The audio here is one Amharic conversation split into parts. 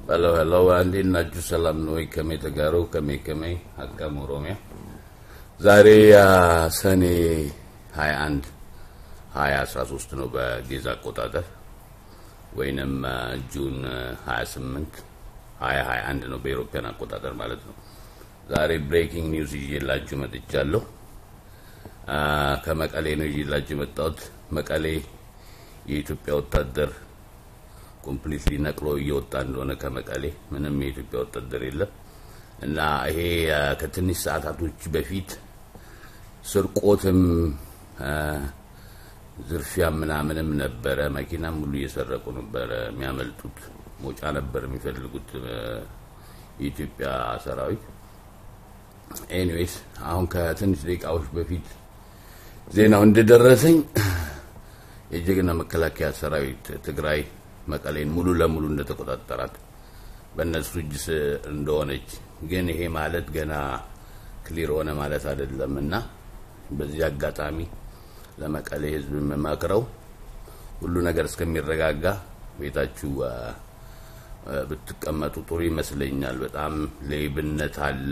ሄሎ ሄሎ፣ እንዴት ናችሁ? ሰላም ነው ወይ? ከሜ ተጋሩ ከሜ ከሜ አቃም ኦሮሚያ ዛሬ ሰኔ 21 2013 ነው በጌዛ አቆጣጠር ወይንም ጁን 28 2021 ነው በኤሮፓያን አቆጣጠር ማለት ነው። ዛሬ ብሬኪንግ ኒውስ ይዤላችሁ መጥቻለሁ። ከመቀሌ ነው ይዤላችሁ የመጣሁት። መቀሌ የኢትዮጵያ ወታደር ኮምፕሊትሊ ነቅሎ እየወጣ እንደሆነ ከመቀሌ ምንም የኢትዮጵያ ወታደር የለም እና ይሄ ከትንሽ ሰዓታቶች በፊት ስርቆትም ዝርፊያ ምናምንም ነበረ። መኪናም ሁሉ እየሰረቁ ነበረ የሚያመልጡት። ሞጫ ነበር የሚፈልጉት የኢትዮጵያ ሰራዊት። ኤኒዌይስ አሁን ከትንሽ ደቂቃዎች በፊት ዜናው እንደደረሰኝ የጀግና መከላከያ ሰራዊት ትግራይ መቀሌን ሙሉ ለሙሉ እንደተቆጣጠራት በእነሱ እጅ እንደሆነች፣ ግን ይሄ ማለት ገና ክሊር ሆነ ማለት አይደለም እና በዚህ አጋጣሚ ለመቀሌ ሕዝብ የምመክረው ሁሉ ነገር እስከሚረጋጋ ቤታችሁ ብትቀመጡ ጥሩ ይመስለኛል። በጣም ሌብነት አለ፣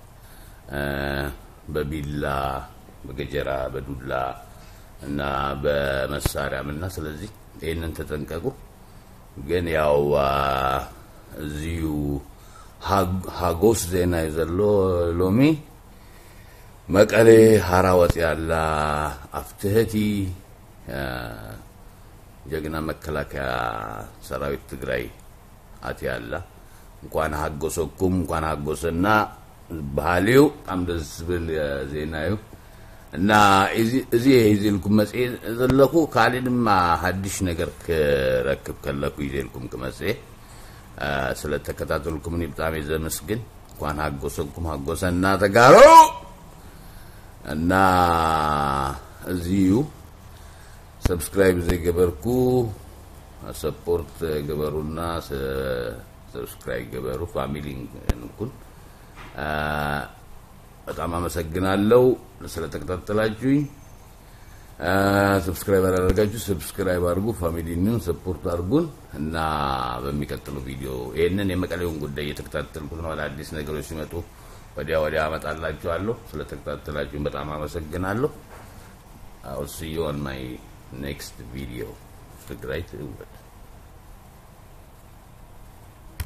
በቢላ በገጀራ በዱላ እና በመሳሪያም እና ስለዚህ ይህንን ተጠንቀቁ። ግን ያው እዚሁ ሀጎስ ዜና የዘሎ ሎሚ መቀሌ ሀራ ወፅ ያላ አፍትህቲ ጀግና መከላከያ ሰራዊት ትግራይ አት ያላ እንኳን ሀጎሰኩም እንኳን ሀጎሰና ባህሌው በጣም ደስ ብል ዜናዩ እና እዚ ይዜልኩም መጽ ዘለኹ ካሊእ ድማ ሓድሽ ነገር ክረክብ ከለኩ ይዜልኩም ክመጽ ስለተከታተልኩምኒ ብጣዕሚ እየ ዘመስግን እንኳን ሃጎሰኩም ሃጎሰና ተጋሩ እና እዚዩ ሰብስክራይብ ዘይገበርኩ ሰፖርት ገበሩና ሰብስክራይብ ገበሩ ፋሚሊ ንኩን በጣም አመሰግናለሁ ስለተከታተላችሁኝ። ሰብስክራይብ አላደረጋችሁ ሰብስክራይብ አድርጉ፣ ፋሚሊንን ሰፖርት አድርጉን እና በሚቀጥለው ቪዲዮ ይህንን የመቀሌውን ጉዳይ እየተከታተልኩት ነው። አዳዲስ ነገሮች ሲመጡ ወዲያ ወዲያ አመጣላችኋለሁ። ስለተከታተላችሁኝ በጣም አመሰግናለሁ። አውል ሲ ዩ ኦን ማይ ኔክስት ቪዲዮ ትግራይ ትውልድ